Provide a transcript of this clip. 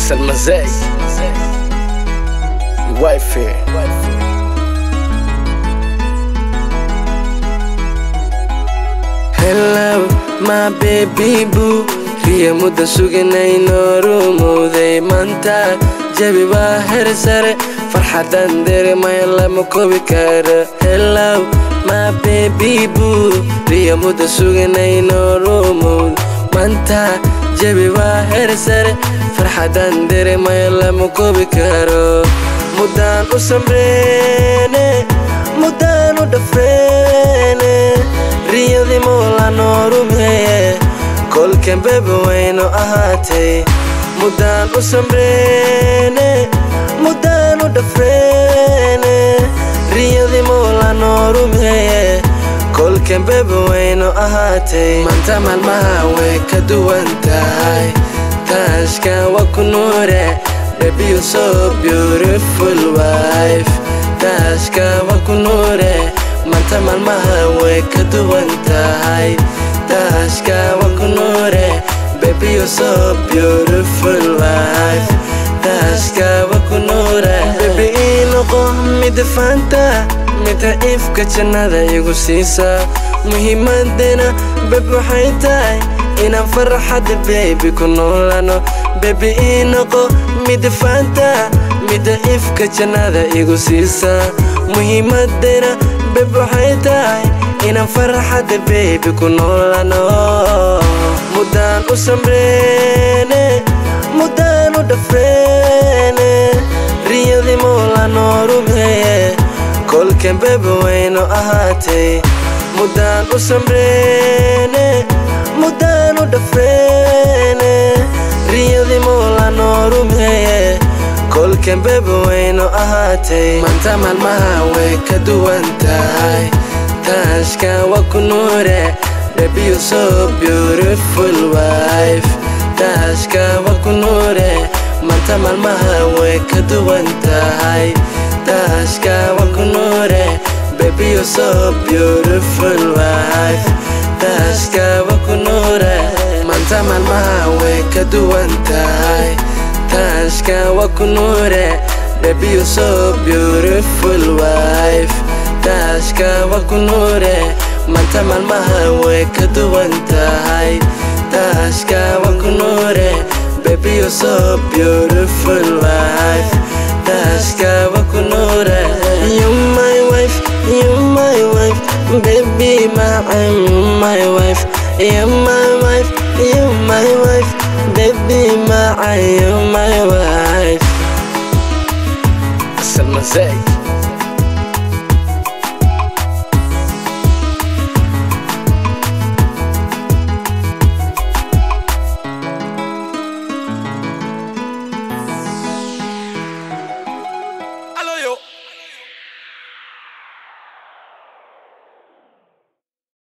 Salma Zay Wifey Hello my baby boo riya mudda suganay noorumowday maanta jabi waa her sare farxadan dareemaya lama koobi karo hello my baby boo riya mudda suganay noorumowd maanta jabi waa her sare farxadan dareemaya lama koobi karo muddaan u samreene muddaan u dhafreene riyadii moola noorumeeye kolkan bebe waynu ahaatay muddaan u samreene muddaan u dhafreene riyadii moola noorumeeye kolkan bebe waynu ahaatay maanta maalmaha way ka duwan tahay taashka waa ku nuure Baby you're so beautiful wife Taashka waa ku nuure Maanta maalmaha way ka duwan tahay Taashka waa ku nuure Baby you're so beautiful wife Taashka waa ku nuure Baby ii noqo mida fanta mida ifka jannada igu siisa muhiimadena beb waxay tahay inaan farxadda baby ku noolano baby ii noqo mida fanta mida ifka jannada igu siisa muhiimadena beb waxay tahay inaan farxadda baby ku noolano muddaan u samreene muddaan u dhafreene riyadii moola noorumeeye kolkan bebe waynu ahaatay muddaan u samreene muddaan u dhafreene riyadii moola noorumeeye kolkan bebe waynu ahaatay maanta maalmaha way ka duwan tahay taashka waa ku nuure baby you're so beautiful wife taashka waa ku nuure maanta maalmaha way ka duwan tahay taashka waa ku nuure baby you're so beautiful wife taashka waa ku nuure maanta maalmaha way ka duwan tahay taashka waa ku nuure baby you're so beautiful wife taashka waa ku nuure maanta maalmaha way ka duwan tahay taashka waa ku nuure baby you're so beautiful wife taashka waa ku nuure you my wife you my wife baby my my wife you my wife you my wife baby my you my wife Salma Zay